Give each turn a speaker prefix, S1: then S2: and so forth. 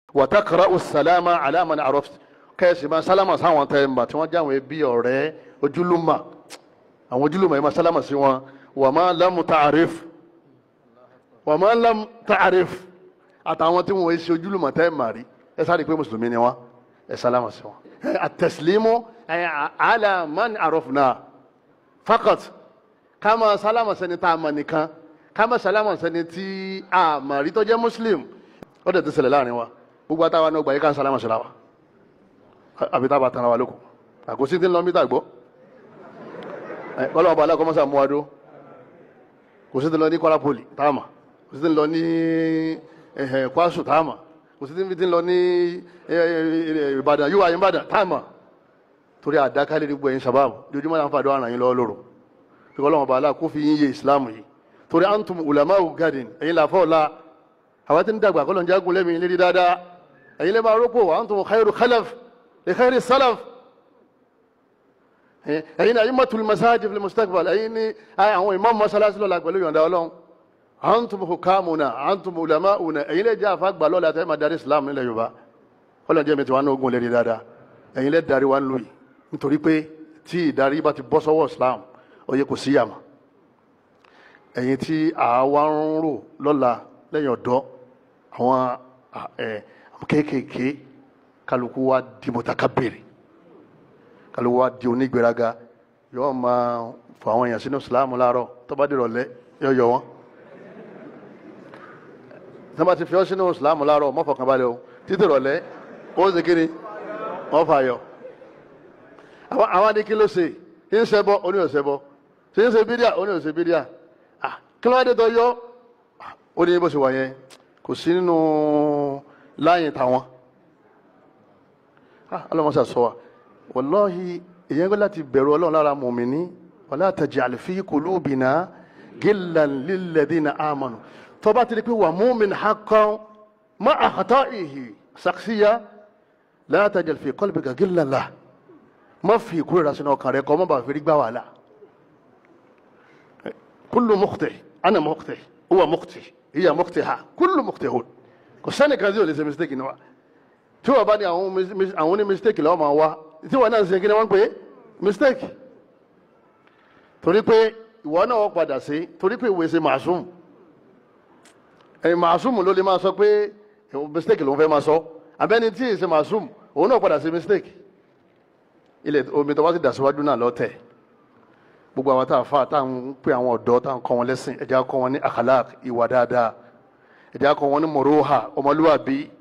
S1: wàtàkàrà ọ̀sálàmà aláàmà ní àròf kẹ́sì máa sálámà sáwọn tẹ́ ẹ̀ mbà tí wọ́n jáwé bí ọ̀rẹ́ ojúlùmọ̀ àwọn ojúlùmọ̀ yìí máa sálámà sí wọn wà máa lámù tààríf wà máa lámù tààríf àtàwọn tí wọ́n ṣe ojúlùmọ̀ tẹ́ ẹ̀ mà rí ẹ sáré pé mùsùlùmí ni wọ́n ẹ sálámà sí wọn. àtẹ̀sílímù aláàmà ní àròf náà fakat ká máa sálámà sẹ́ni tá a mọ̀ nìkan ká máa sálámà sẹ́ni tí a mà rí tó jẹ́ muslim ó dẹ̀ ti ṣẹlẹ̀ láàrin wa gbogbo àtàwọn náà gbà yí ká ń sálámà síra wa àbí tá a bá tara wa lóko àkóso tí ń lọ mítà gbọ́ kọ́lọ́ ọba aláàkọ́ mọ́sá mú wa dó kò sí ti lọ ní Kwara Poli táàmà kò sí ti lọ ní Kwasu táàmà kò sí ti lọ ní Ìbàdàn yíwá yín Ìbàdàn táàmà torí àdákálẹ̀ gbogbo ẹ̀yin sábàbù lójúmọ́ náà ń fàdó àràn yín lọ́wọ́ lóru fi kọ́lọ́ ọba aláàkó fi yín yé ìsìlámù yìí torí antum ulamau gadin ẹ̀yin làfọ́ ọ̀la àwọn tí ń dàgbà kọ́lọ̀ ń jágun lẹ́mìí lérí dáadáa ẹ̀yin lè máa rọ́pò wa antum khairu khalaf li khairi salaf ẹ̀yin náà ayimmatul masajid fil mustaqbal ẹ̀yin ní àwọn imam masalasi lọ́la pẹ̀lú yọ̀ǹda ọlọ́run antum hukamuna antum ulamauna ẹ̀yin lè jẹ́ àfàgbà lọ́la àti ẹ̀ma darí islam nílẹ̀ yorùbá kọ́lọ̀ jẹ́ mi ti wá ní ogun lérí dáadáa ẹ̀yin lè darí wa ń lò yìí nítorí pé tí ìdarí bá ti bọ́ sọ́wọ́ islam ó yẹ kò sí yàmà ẹ̀yin tí àwa ń rò lọ́la lẹ́yìn ọ̀dọ́ àwọn kéékèèké kálukú wa di mutakabiri kálukú wa di onígbéraga yóò máa fọ àwọn èèyàn sínú sìláàmù láàárọ̀ tó bá dìrọ̀ lẹ́ yóò yọ wọn. tó bá ti fi ọ́ sínú sìláàmù láàárọ̀ mọ́ fọkàn balẹ̀ o títí rọ̀lẹ́ ó ṣe kí ni wọ́n fà yọ. àwọn adé kí ló ṣe kí ń ṣẹbọ oní ò ṣẹbọ ṣe ń ṣe bídíà oní ò ṣe bídíà kí ló wá dé tó yọ ó ní bó ṣe wà yẹn kò sí nínú láyìn táwọn ọlọ́mọṣà sọ wa wàláhi èyàn gbé láti bẹ̀rù ọlọ́run lára mùmíní wala taj'al fi qulubina gillan lilladhina amanu tó bá ti di pé wà mu'min haqqan ma'a khata'ihi shakhsiyya la taj'al fi qalbika gillan lahu má fi ìkúrẹ́ra sínú ọkàn rẹ kọ́ má bàa fi rí gbá wàhálà kullu mukhti' ana mukhti' huwa mukhti' hiya mukhtiha kullu mukhtihun kò sẹ́ni kan tí o lè ṣe mistake ni wa tí wọ́n bá ní àwọn ní mistake lọ́wọ́ máa wá tí wọ́n náà ń ṣe kí ni wọ́n ń pè é mistake torí pé ìwọ náà wọ́n padà sí torí pé ìwé ṣe màásùm ẹ̀yìn màásùm ló lè máa sọ pé mistake ló ń fẹ́ máa sọ abẹ́ni tí ì ṣe màásùm òun náà padà sí mistake ilẹ̀ omi tó bá ti dà síwájú náà lọ́tẹ̀ gbogbo àwọn táwọn fa táwọn pè àwọn ọ̀dọ́ táwọn kọ́ wọn lẹ́sìn ẹ̀jẹ̀ kọ́ wọn ní akhlaq ìwà dáadáa ẹ̀jẹ̀ kọ́ wọn ní mọ̀rọ́hà ọmọlúwàbí